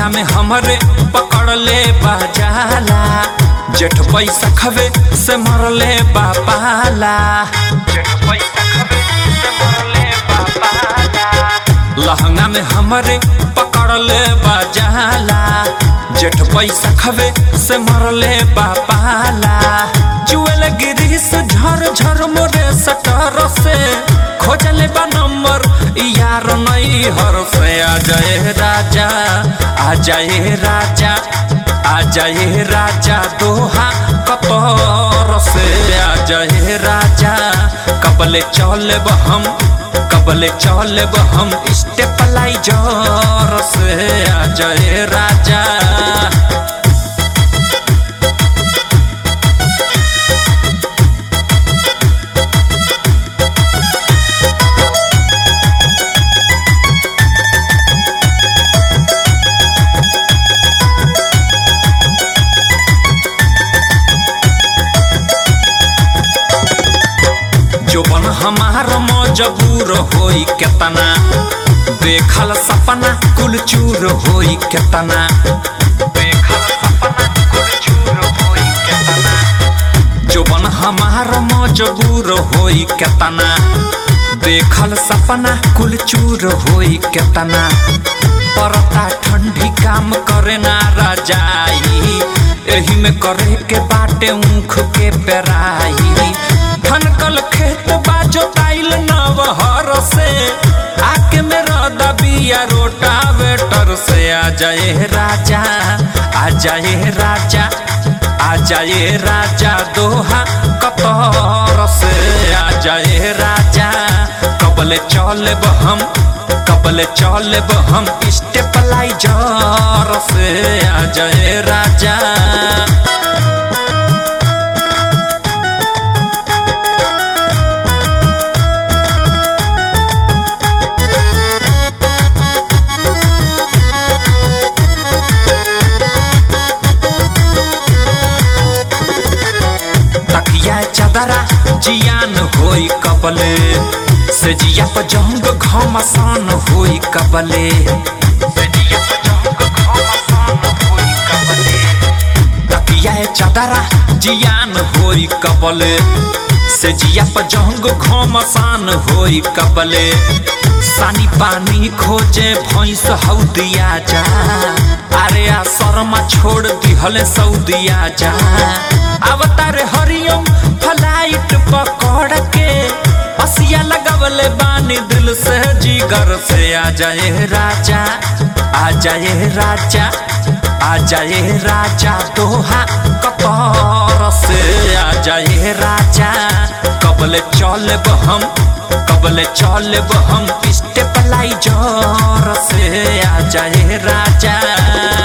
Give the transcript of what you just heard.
में हमरे पकड़ ले बाजाला जेठ पैसा खबे से मरले बापाला जेठ पैसा खबे से मरले बापाला लहंगा में हमरे पकड़ ले बाजाला जेठ पैसा खबे से मरले बापाला जुएल गिरी से झर झर मोरे सटर से खोजले बा नंबर यार नहीं हर से आ जाए राजा आ जाए राजा आ जाए राजा दोहा कतर से आ जाए राजा कबले चलब हम कबले चलब हम स्टेपलाइजर से आ जाए राजा जोबन हमार मजबूर होई केतना देखल सपना कुल चूर होई केतना देखल सपना कुल चूर होई केतना जोबन हमार मजबूर होई केतना देखल सपना कुल चूर होई केतना परता ठंडी काम करे ना राजाई एही में करे के बाटे ऊख के पेराई ठनकल खेत बाजो ताइल नवहर से आके मेरा दबिया रोटा वेटर से आ जाए राजा आ जाए राजा आ जाए राजा दोहा कतर से आ जाए राजा कबले चलब हम कबले चलब हम स्टेपलाइजर से आ जाए राजा तकिया चदरा जियान होई कबले से जिया पर जंग घमसान होई कबले से जिया पर जंग घमसान होई कबले तकिया चदरा जियान होई कबले से जिया पर जंग घमसान होई कबले सानी पानी खोजे भैंस हौदिया जा अरे आ शर्मा छोड़ दिहले सऊदिया जा अवतार हरिओम फ्लाइट पकड़ के हसिया लगवले बानी दिल से जिगर से आ जाए राजा आ जाए राजा आ जाए राजा दोहा कतर से आ जाए राजा कबले चलब हम कबले चलब हम स्टेपलाइजर से आ जाए राजा